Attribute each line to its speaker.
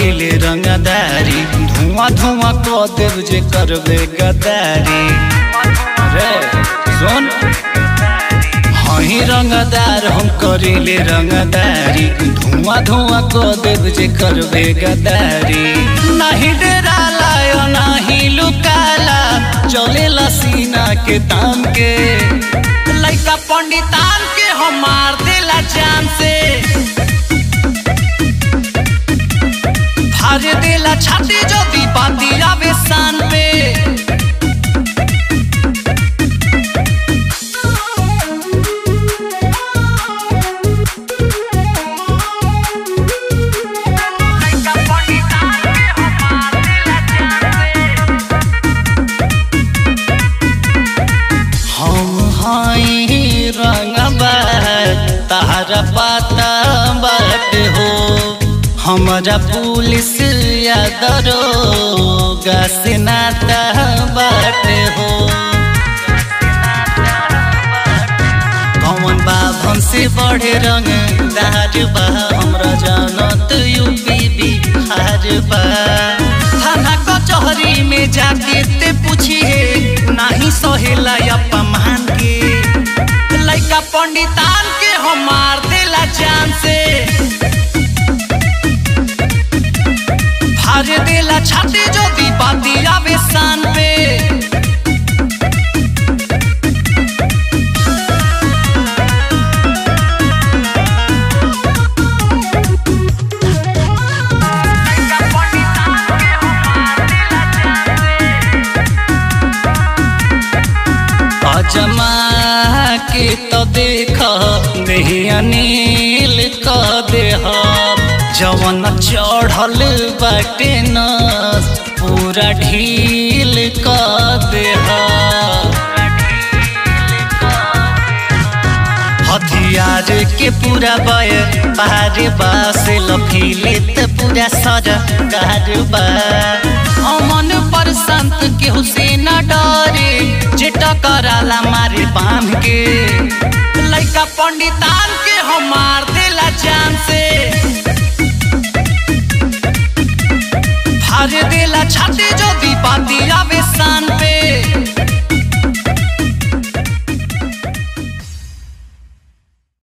Speaker 1: करिले रंगदारी धुआं धुआं क देव जे करबे गदारी रे सुन हही रंगदार हम करिले रंगदारी धुआं धुआं क देव जे करबे गदारी नाही डराला यो नाही लुकाला चलेला सीना के तान के लइका पंडितान के हम मार देला जान से भाज देला छाती যদি বাতি আবে সান পে हम हाई रंगबा तारा पाता बाट हो हमारा पुलिस या दरोगा से नाता बाट हो कौन बाब हमसे बड़े रंग दार बा हमरा जानत यूपी बिहार बा थाना कचहरी में जाके ते पूछिए नाही सहेला अपमान के लइका पंडितान के हम मार देला जान से भाज देला छाती যদি বাতি আবে সান পে अजमा के तो देख नहीं अनिल क देह जवन चढ़ल बाटे न पूरा ढील क देह हथियार के पूरा बय पार बास लफीले त पूरा सर कारबा अमन पर संत के हुसैन डरे जे टकराला मारे बांध के लइका पंडितान के हम मार देला जान से भाज देला छाती যদি বাতি আবে শান